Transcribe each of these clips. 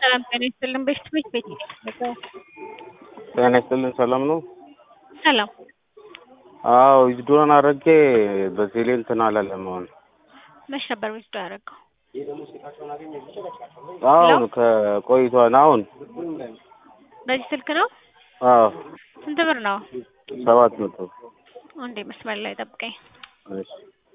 ሰላም ጤና ይስጥልን። በሽት ቤት ቤት ጤና ይስጥልን። ሰላም ነው? ሰላም አዎ ዊዝድሮን አድርጌ በቴሌ እንትን አላለም። አሁን መች ነበር ዊዝድሮ ያደረገው? አሁን ከቆይቷን አሁን በዚህ ስልክ ነው? አዎ ስንት ብር ነው? ሰባት መቶ አንዴ መስመር ላይ ጠብቀኝ። እሺ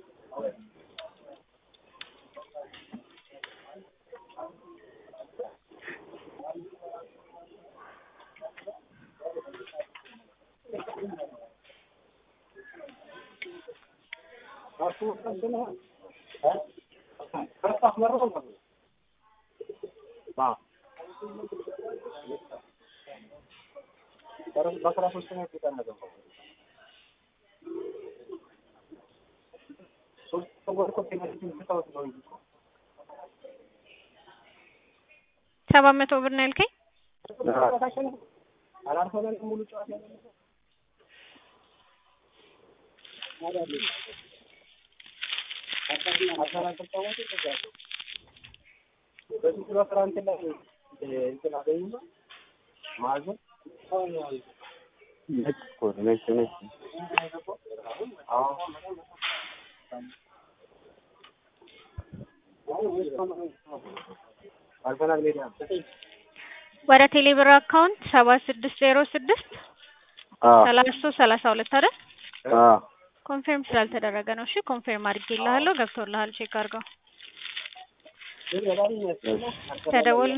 ሰባት መቶ ብር ነው ያልከኝ? ነጭ እኮ ነው፣ ነጭ ነጭ ወደ ቴሌብር አካውንት ሰባት ስድስት ዜሮ ስድስት አዎ ሰላሳ ሶስት ሰላሳ ሁለት አይደል? አዎ ኮንፌርም ስላልተደረገ ነው። እሺ ኮንፌርም አድርጌልሃለሁ። ገብቶልሃል። ቼክ አድርገው። ተደወል